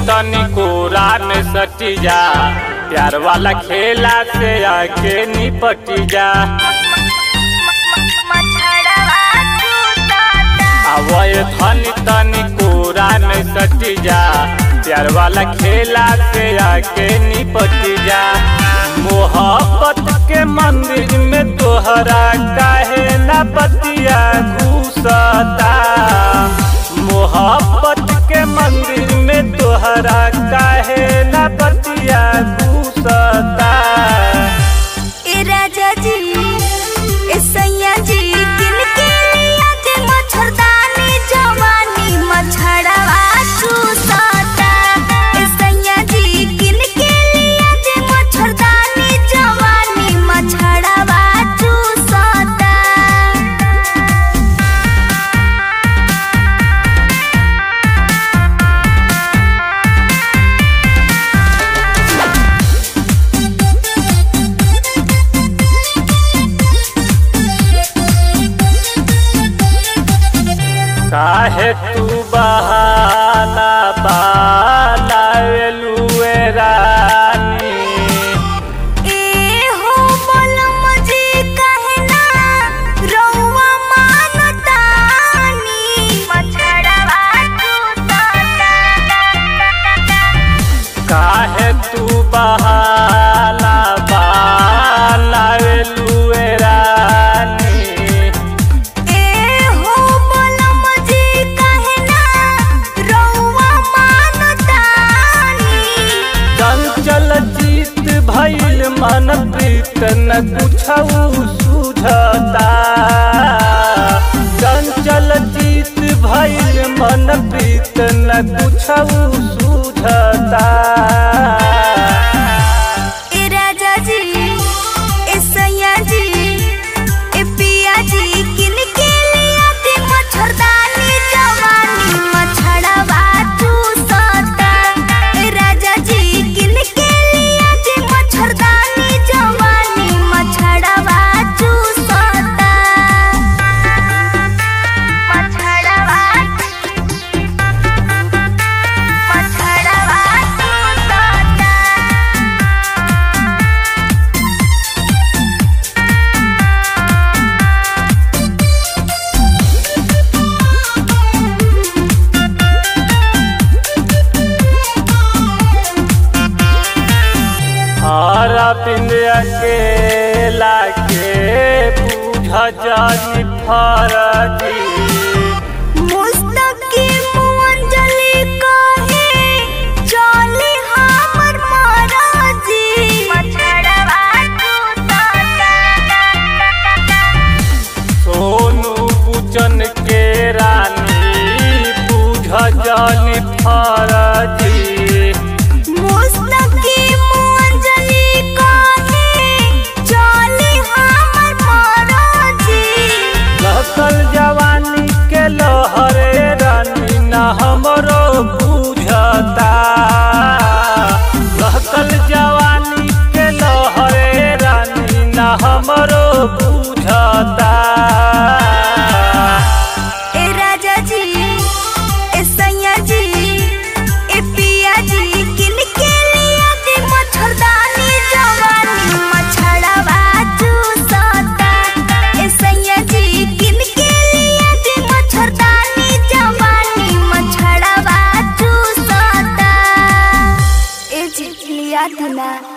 तनी कोरा में सटी जा प्यार वाला खेला से आके निपटी जा आवय धनी तनी कोरा में सटी जा प्यार वाला खेला से आके निपटी जा मोहब्बत के मंदिर में तोहरा काहे ना बतिया घुसता मोहब्बत के मंदिर में तोहरा काहे ना बतिया घुसता ए राजा जी ए सैया जी किनके लिया के मच्छरदानी जवानी मच्छरवा चूसता ए सैया जी किनके लिया के मच्छरदानी जवानी मच्छरवा चूसता काहे तू बहाना बाला वेलुए रानी ए हो बलम जी कहना रउआ मानतानी मच्छरवा चूसता काहे तू बहाना बाला वेलुए रानी ए हो बलम जी कहना रउआ मानतानी चंचल जीत भइल मन प्रीत न कुछऊ सुझता चंचल जीत भइल मन प्रीत न कुछऊ सुझता ए राजा जी ए सैया जी ए पिया जी किनके लिया के मच्छरदानी जवानी मच्छरवा चूसता ए राजा जी किनके लिया के मच्छरदानी जवानी मच्छरवा चूसता मच्छरवा मच्छरवा चूसता हरा पिंडिया के लाके बुझ जानी फरजी मुस्तकीम अंजलि कहे चली हमर महाराजी मछड़वा सोनू पूजन के रानी बुझ जानी फरजी मुस्तकीम अंजलि कहे चली हमर महाराजी लहकल जवानी के लहरे रानी न हमरो बुझता लहकल जवानी के लहरे रानी न हमरो बुझता ए राजा जी ए सैया जी ए पिया जी किनके लिया के मच्छरदानी जवानी मच्छरवा चूसता ए सैया जी किनके लिया के मच्छरदानी जवानी मच्छरवा चूसता ए जी लिया था ना